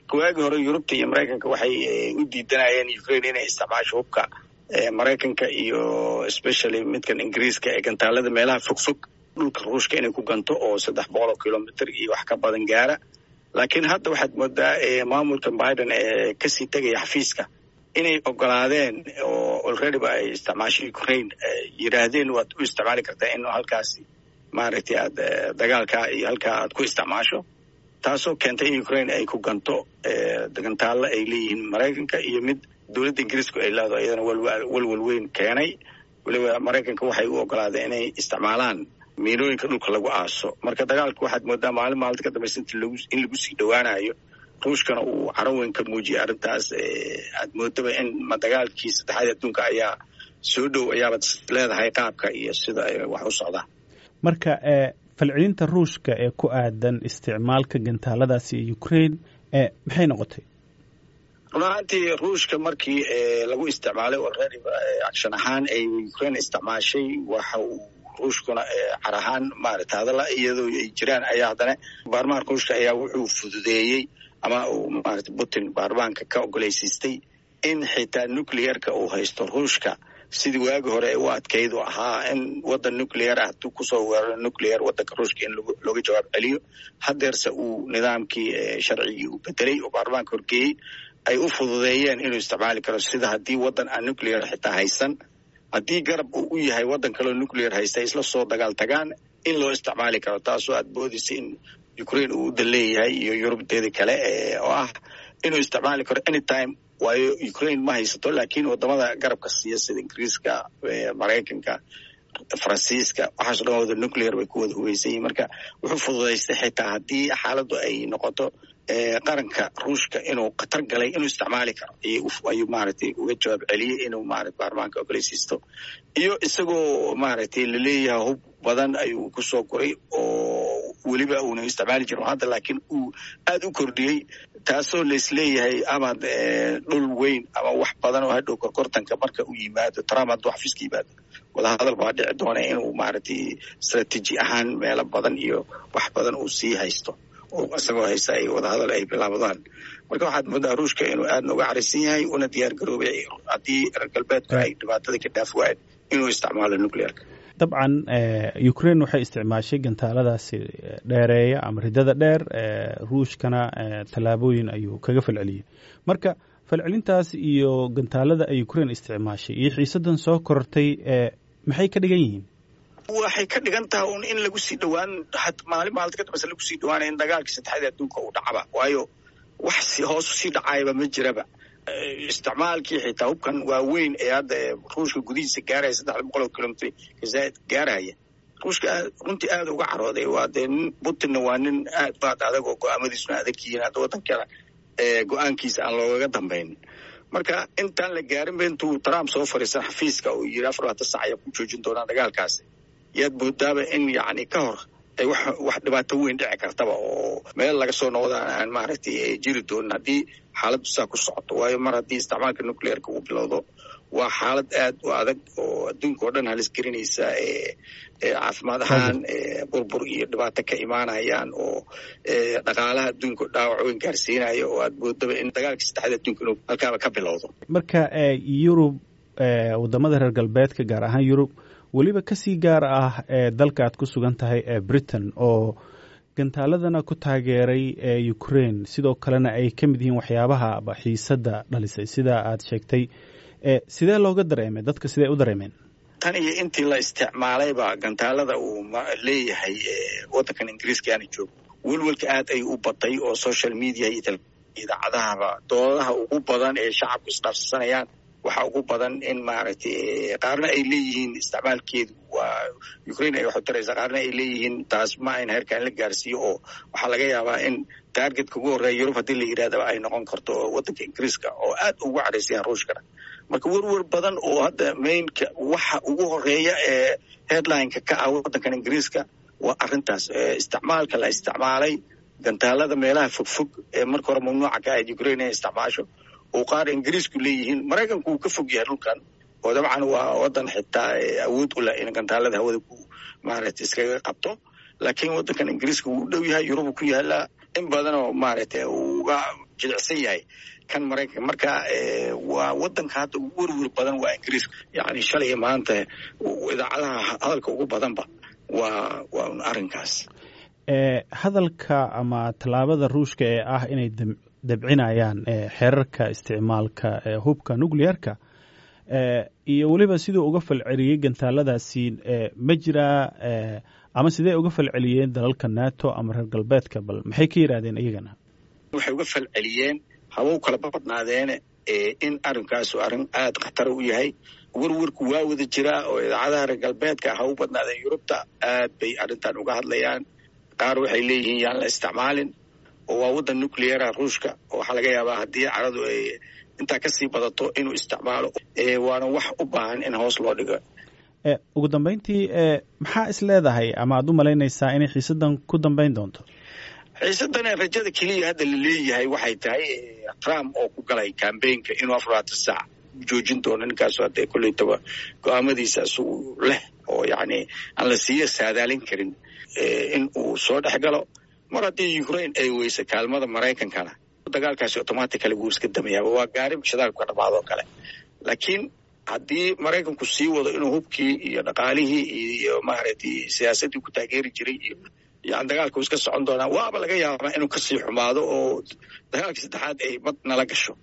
waagii hore yurubta iyo maraykanka waxay u diidanayeen ukraine inay isticmaasho hubka maraykanka iyo especially midkan ingiriiska ee gantaalada meelaha fogfog dhulka ruushka inay ku ganto oo saddex boqol oo kilomitr iyo wax ka badan gaara laakiin hadda waxaad moodaa maamulka biden ee kasii tegaya xafiiska inay ogolaadeen oo alreadyba ay isticmaasho ukraine yidhaahdeen waad u isticmaali kartaa in halkaasi maaragtay aad dagaalkaa iyo halkaa aad ku isticmaasho taasoo keentay in ukraine ay ku ganto gantaalla ay leeyihiin maraykanka iyo mid dowladda ingiriisku ay leedaho iyadana walwal weyn keenay weliba maraykanka waxay u ogolaadeen inay isticmaalaan miinooyinka dhulka lagu aaso marka dagaalka waxaad moodaa maalin maalinta ka dambaysa in lagu sii dhowaanayo ruushkana uu caro weyn ka muujiyay arrintaas aad moodaba in dagaalkii saddexaad adduunka ayaa soo dhow ayaabad leedahay qaabka iyo sida ay wax u socdaan marka falcelinta ruushka ee ku aadan isticmaalka gantaaladaasi ee ukraine maxay noqotay run ahaantii ruushka markii lagu isticmaalay already action ahaan ay ukraine isticmaashay waxa uu ruushkuna car ahaan maarata hadalla iyadoo ay jiraan ayaa haddana baarlamaanka ruushka ayaa wuxuu fududeeyey ama uu maarata putin baarlamaanka ka ogoleysiistay in xitaa nuclearka uu haysto ruushka sidii waagi hore u adkayd oo ahaa in waddan nuclear ah hadduu kusoo weeraro nuclear waddanka ruushka in looga jawaab celiyo hadeerse uu nidaamkii sharcigii uu bedelay oo baarlamaanka horgeeyey ay u fududeeyeen inuu isticmaali karo sida haddii waddan aan nuclear xitaa haysan haddii garab uu u yahay waddan kaleo nuclear haysta isla soo dagaal tagaan in loo isticmaali karo taasoo aad boodaysa in ukraine uu udan leeyahay iyo yurubteeda kale oo ah inuu isticmaali karo anytime waayo ukraine ma haysato laakiin wadamada garabka siiya sida ingiriiska maraykanka faransiiska waxaaso dhan wada nuclear bay ku wada hubeysan yihin marka wuxuu fududaystay xitaa haddii xaaladdu ay noqoto qaranka ruushka inuu khatar galay inuu isticmaali karo ayuu maaragtay uga jawaab celiyey inuu maarata baarlamaanka ogoleysiisto iyo isagoo maaragtay laleeyahay hub badan ayuu kusoo koray oo weliba uuna isticmaali jirin hadda laakiin uu aada u kordhiyey taasoo laisleeyahay amaad dhul weyn ama wax badan oo hadhow korkortanka marka uu yimaado trump hadduu xafiiska yimaado wadahadal baa dhici doona inuu maaragtay strateji ahaan meelo badan iyo wax badan uu sii haysto oo isagoo haysta ay wadahadal ay bilaabdaan marka waxaad moodaa ruushka inuu aadna uga carisan yahay una diyaar garoobay haddii reer galbeedku ay dhibaatada ka dhaaf waayeen inuu isticmaalo nuclearka dabcan ukraine waxay isticmaashay gantaaladaasi dheereeya ama ridada dheer ruushkana tallaabooyin ayuu kaga falceliyey marka falcelintaas iyo gantaalada ay ukraine isticmaashay iyo xiisadan soo korortay maxay ka dhigan yihiin waxay ka dhigan tahay un in lagu sii dhowaan maalin maalinta ka dambeysa lagu sii dhawaanaya in dagaalkii saddexaadii adduunka uu dhacaba waayo wax hoos usii dhacayaba ma jiraba isticmaalkii xitaa hubkan waaweyn ee hadda ruushka gudihiisa gaaraya saddex boqol oo kilomitr kazaaid gaaraya ruushka runtii aada uga carooday waa dee nin putinna waa nin aad baad adag oo go-aamadiisuna adag yihiin hadda waddankeeda go-aankiisa aan loogaga dambayn marka intaan la gaarinba intuu trump soo fariisan xafiiska uu yiri afar labaatan sac ayaa ku joojin doonaa dagaalkaasi yaad moodaaba in yacni ka hor ay wax wax dhibaato weyn dhici kartaba oo meel laga soo noqdaan aan maaragtay jiri doonin haddii xaaladdu saa ku socoto waayo mar haddii isticmaalka nuclearka uu bilowdo waa xaalad aad u adag oo adduunka oo dhan halis gelinaysa caafimaad ahaan burbur iyo dhibaato ka imaanayaan oo dhaqaalaha adduunka dhaawac weyn gaarsiinaya oo aad moodaba in dagaalkii saddexaad adduunka inuu halkaaba ka bilowdo marka yurub wadamada reer galbeedka gaar ahaan yurub weliba kasii gaar ah ee dalka aad ku sugan tahay ee britain oo gantaaladana ku taageeray ee ukraine sidoo kalena ay ka mid yihiin waxyaabaha xiisadda dhalisay sida aad sheegtay sidee looga dareemay dadka sidee u dareemeen tan iyo intii la isticmaalayba gantaalada uu leeyahay waddankan ingiriiska aana joogo welwelka aad ay u batay oo social media iyo idaacadahaba doodaha ugu badan ee shacabku isdhaafsanayaan waxa ugu badan in maaragtay qaarna ay leeyihiin isticmaalkeedu waa ukraine ay waxu taraysaa qaarna ay leeyihiin taas ma ayn heerkaan la gaarsiiyo oo waxaa laga yaabaa in taargetka ugu horreeya yurub haddii la yidhahdaba ay noqon karto waddanka ingiriiska oo aad ugu cadhaysayaan ruushkana marka werwer badan oo hadda mainka waxa ugu horeeya ee headlineka ka ah waddankan ingiriiska waa arrintaas isticmaalka la isticmaalay gantaalada meelaha fogfog ee marka hore mamnuuca ka ahayd ukraine inay isticmaasho oo qaar ingiriisku leeyihiin maraykanku uu ka fog yahay dhulkan oo dabcan waa waddan xitaa awood u leh in gantaalada hawada ku maaragtay iskaga qabto laakiin waddankan ingiriiska wuu u dhow yahay yurubu ku yaalaa in badan oo maaragtay uga jilicsan yahay kan maraykanka marka waa wadanka hadda ugu werwer badan waa ingiriiska yani shalay maanta idaacadaha hadalka ugu badanba waa waa un arrinkaas hadalka ama tallaabada ruushka ee ah inay dabcinayaan xeerarka isticmaalka hubka nuclearka iyo weliba siduu uga falceliyey gantaaladaasi ma jiraa ama sidee uga falceliyeen dalalka nato ama reer galbeedka bal maxay ka yidhahdeen iyagana waxay uga falceliyeen habow kala badnaadeene in arrinkaasu arrin aada khatara u yahay werwerku waa wada jiraa oo idaacadaha reer galbeedka ha u badnaadeen yurubta aad bay arrintan uga hadlayaan qaar waxay leeyihiin yaan la isticmaalin oo waa waddan nucleara ruushka oo waxaa laga yaabaa haddii caradu ay intaa kasii badato inuu isticmaalo waana wax u baahan in hoos loo dhigo ugu dambeyntii maxaa is leedahay ama aad u malaynaysaa inay xiisadan ku dambeyn doonto xiisadana rajada keliya hadda la leeyahay waxay tahay trump oo ku galay cambaynka inuu afaraatan saac joojin doono ninkaasu hadda koleytaba go-aamadiisa isagu leh oo yacni aan la siiya saadaalin karin in uu soo dhex galo mar haddii ukraine ay weysa kaalmada maraykankana dagaalkaasi automatically wuu iska damayaaba waa gaari shidaalku ka dhamaado kale laakiin haddii maraykanku sii wado inuu hubkii iyo dhaqaalihii iyo maaragtay siyaasaddii ku taageeri jiray iyo yani dagaalku iska socon doonaa waaba laga yaabaa inuu kasii xumaado oo dagaalkii saddexaad ay mad nala gasho